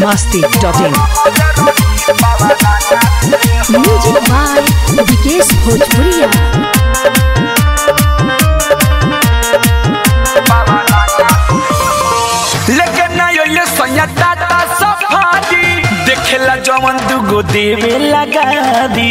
masti.in. Music by Vikesh भोजपुरिया लेकिन ना ये सैया टाटा सफारी देखेला जवन दुगो देवे लगा दी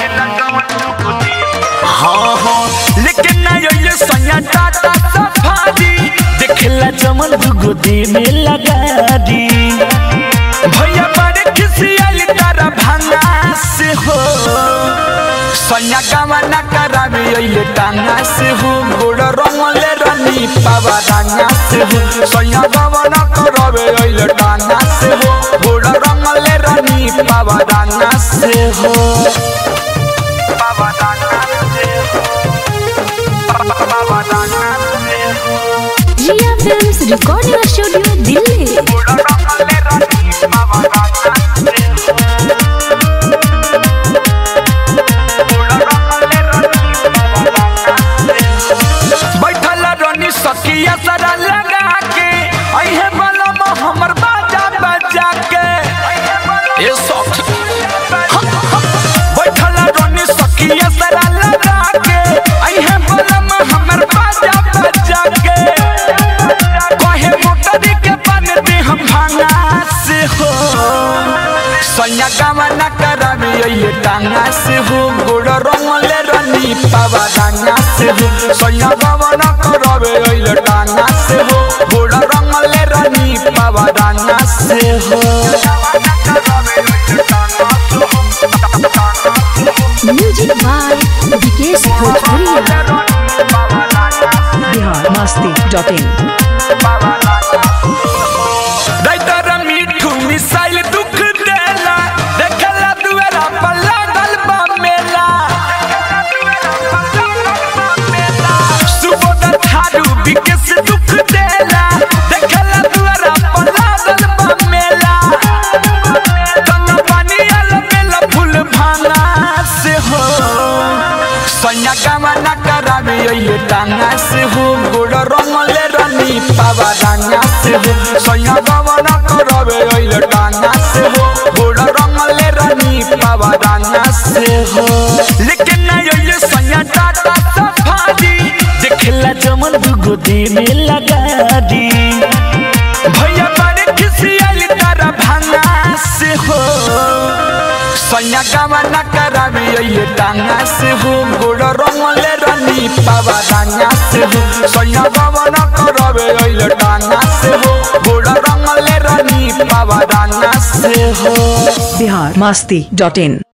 हाँ हाँ लेकिन ना ये सैया टाटा सफारी देखेला जवन दुगो देवे लगा दी भैया बड़े किसी आई तारा भांगा से हो सैया गावा ना करावे अइले टांगा से हो गोड़ रंगले रनी पावा डांगा से हो सैया गावा ना करावे अइले टांगा से हो गोड़ रंगले रनी पावा डांगा से हो पावा डांगा से हो पावा डांगा से हो Riya films recording studio Delhi गोड़ रंगले रनी पावा डांगा से हो बैठल रनी सकिया सरा लगा के अहे बलम हमर बाजा बजा के ए सॉफ्ट बैठल रनी सकिया सरा लगा के अहे बलम हमर बाजा बजा के कहे मोटरी के पानी दे हम भांगा से हो सैया गावा ना करावे ये टांगा से हो गोड़ रंगले रनी पावा डांगा से हो सैया गावा ना करावे ये टांगा से हो गोड़ रंगले रनी पावा डांगा से हो म्यूजिक बाय विकेश भोजपुरिया Bihar masti.in. राइटर मीठू मिसाइल दुख देला देखला दुआरा पर लागल बा मेला सुबोध थारू विकेश दुख देला देखला दुआरा पर लागल बा मेला कन्ना पानी आल मेला फूल भांगा से हो सैया गावा ना करावे ये टांगा से हो गोड़ रंगले रनी पावा डांगा से हो सैया गावा ना करावे ये टांगा से हो गोड़ रंगले रनी पावा डांगा से हो लेकिन ना ये सैया टाटा सफारी देखला जमन दुगो देने लगा दी भैया बड़े किसी आई तारा भांगा से हो सैया गावा ना करावे ये टांगा से हो गोड़ रंगले रनी पावा डांगा से हो सैया गावा ना करावे ये टांगा से हो गोड़ रंगले रनी पावा डांगा से हो Bihar masti.in.